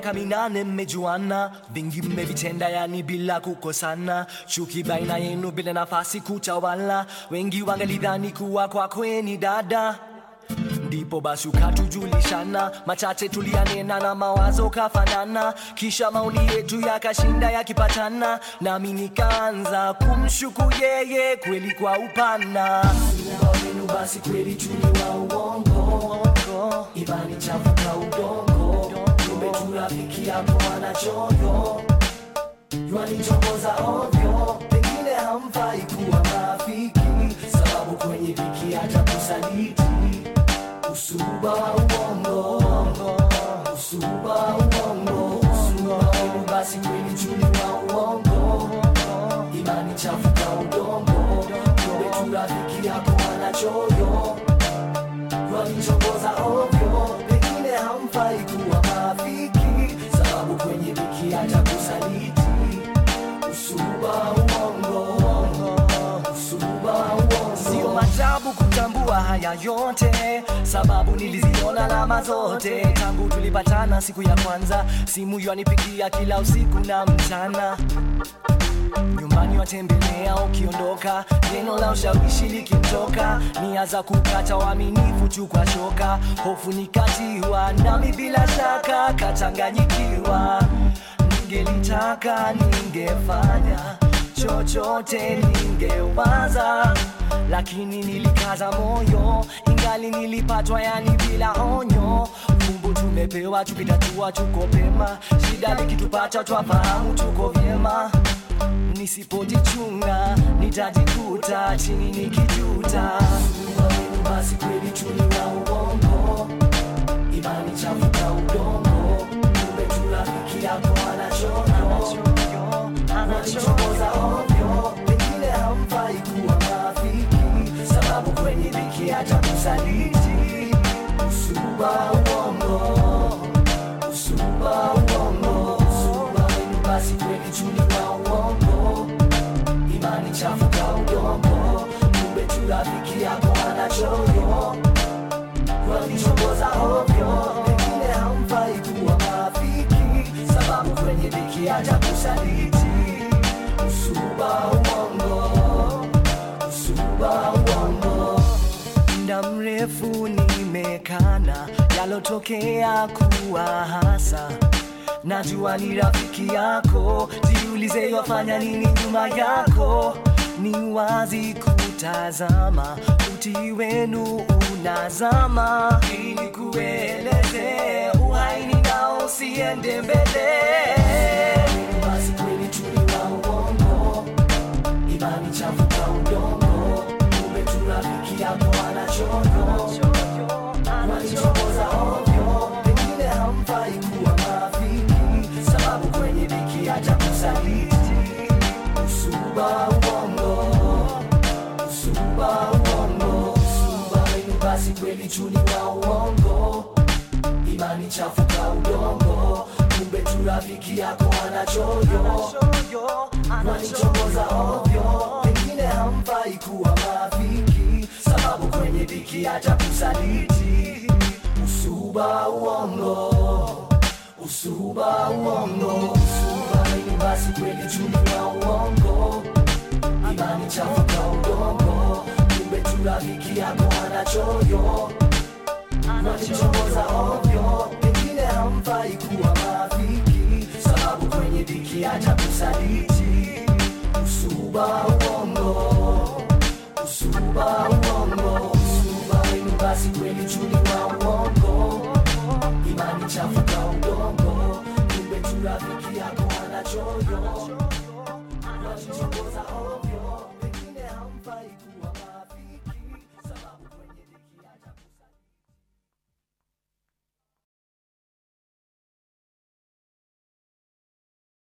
miaka minane mmejuana, vingi mmevitenda, yani bila kukosana, chuki baina yenu bila nafasi kutawala. Wengi wangelidhani kuwa kwakweni dada ndipo basi ukatujulishana machache tulianena na mawazo kafanana, kisha maoni yetu yakashinda yakipatana, nami nikaanza kumshuku yeye kweli kwa upana. Muumba wenu basi kweli tuni wa uongo, imani chafuka udongo, kumbe tu rafiki yako anachoyo Yanitongoza ovyo, pengine hamfai kuwa marafiki, sababu kwenye dhiki hata kusaliti. Usuba wa uongo, usuba wa uongo, usuba wenu basi kweli tuli wa uongo, imani chafuka udongo, kumbe tu rafiki yako anachoyo Yanitongoza ovyo, pengine hamfai kuwa marafiki, sababu kwenye dhiki hata kusaliti. Usuba uongo, usuba uongo. Sio majabu kutambua haya yote, sababu niliziona alama zote tangu tulipatana siku ya kwanza. Simu yanipigia kila usiku na mchana nyumbani watembelea, ukiondoka neno la ushawishi likimtoka, nia za kukata uaminifu tu kwa shoka, hofu nikatiwa, nami bila shaka kachanganyikiwa. Ningelitaka ningefanya chochote, ningewaza lakini nilikaza moyo, ingali nilipatwa yani bila onyo. Fumbo tumepewa tukitatua, tuko pema, shida likitupata twafahamu tuko vyema nisipojichunga nitajikuta chini nikijuta. Mungu wenu basi kweli tuni wa uongo, imani chafuka udongo, kumbe tu rafiki yako anachoyo anachokoza ovyo, pengine hamfai kuwa marafiki, sababu kwenye dhiki hata kusaliti. Usuba uongo, usuba uongo, usuba wenu basi kweli tuni wa uongo, imani chafuka udongo, kumbe tu rafiki yako anachoyo walichokoza ovyo, pengine hamfai kuwa marafiki, sababu kwenye dhiki hata kusaliti. Usuba uongo, usuba uongo muda mrefu nimekana yalotokea kuwa hasa najua ni rafiki yako jiulize yafanya nini nyuma yako ni wazi kutazama uti wenu unazama ili kueleze uhaini nao usiende mbele basi kweli tuli wa uongo imani chafuka udongo, kumbe tu rafiki yako anachoyo walichokoza ovyo, pengine hamfai kuwa marafiki, sababu kwenye dhiki hata kusaliti. Usuba uongo, usuba uongo, usuba wenu basi kweli tuni wa uongo, imani chafuka udongo, kumbe tu rafiki yako anachoyo walichokoza ovyo, pengine hamfai kuwa marafiki, sababu kwenye dhiki hata kusaliti. Usuba uongo, usuba uongo, usuba wenu basi kweli tuni wa uongo, imani chafuka udongo, kumbe tu rafiki yako anachoyo walichokoza ovyo, pengine hamfai kuwa marafiki, sababu kwenye dhiki hata kusaliti. Usuba uongo, usuba uongo, usuba wenu basi kweli tuni wa uongo, imani chafuka udongo, kumbe tu rafiki yako anachoyo